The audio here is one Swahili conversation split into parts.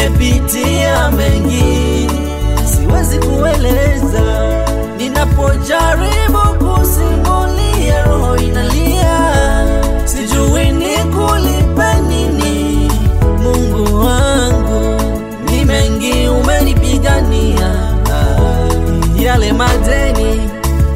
nimepitia mengi, siwezi kueleza. Ninapojaribu kusimulia, roho inalia, sijui nikulipe nini. Mungu wangu, ni mengi umenipigania, yale madeni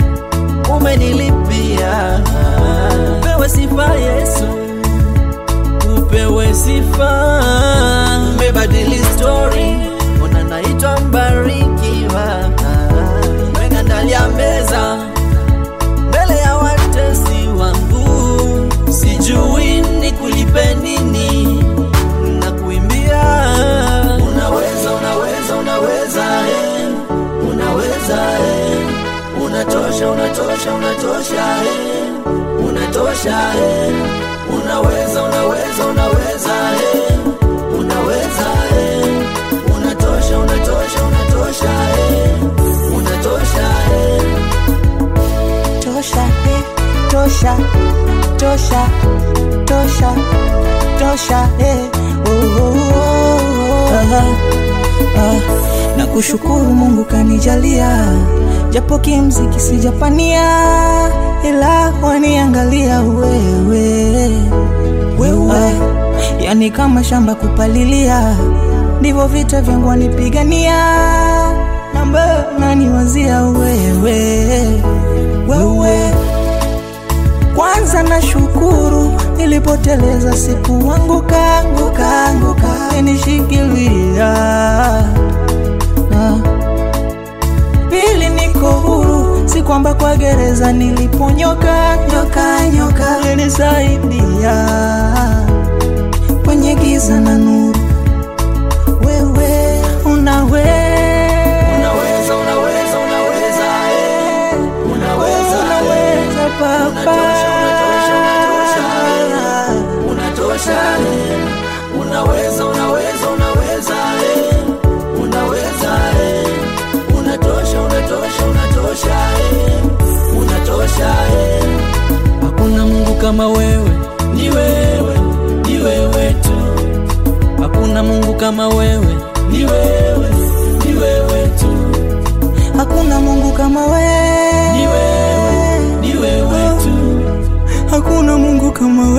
umenilipia. Upewe sifa Yesu, upewe sifa. Umebadili story, ona naitwa mbarikiwa. Umeandalia meza mbele ya watesi wangu, sijui nikulipe nini na kuimbia. Unaweza, unaweza, unaweza, eh. unaweza eh. Unatosha, unatosha, unatosha, eh. unatosha, eh. unaweza, unaweza, unaweza, eh. unaweza, eh. unatosha, unatosha, unatosha, eh. unatosha, eh. tosha eh, tosha tosha tosha tosha eh. oh, oh, oh, oh. Ah, na kushukuru Mungu kanijalia, japo kimziki sijapania, ila waniangalia wewe wewe, yani kama shamba kupalilia, ndivyo vita vyangu wanipigania, namba naniwazia wewe wewe kwanza na shukuru nilipoteleza siku anguka anguka anguka nishikilia pili niko huru si kwamba kwa gereza niliponyoka nyoka nyoka ulinisaidia kwenye giza na nuru wewe unawe Unaweza, unaweza, unaweza, eh. unaweza, eh. unaweza papa unatosha, eh. unaweza, unaweza, unaweza, eh. unaweza, eh. unatosha, unatosha, unatosha, eh. unatosha, eh. Hakuna Mungu kama wewe, ni wewe, ni wewe tu. Hakuna Mungu kama wewe, ni wewe, ni wewe tu. hakuna mungu kama wewe Ni wewe, ni wewe tu. hakuna mungu kama wewe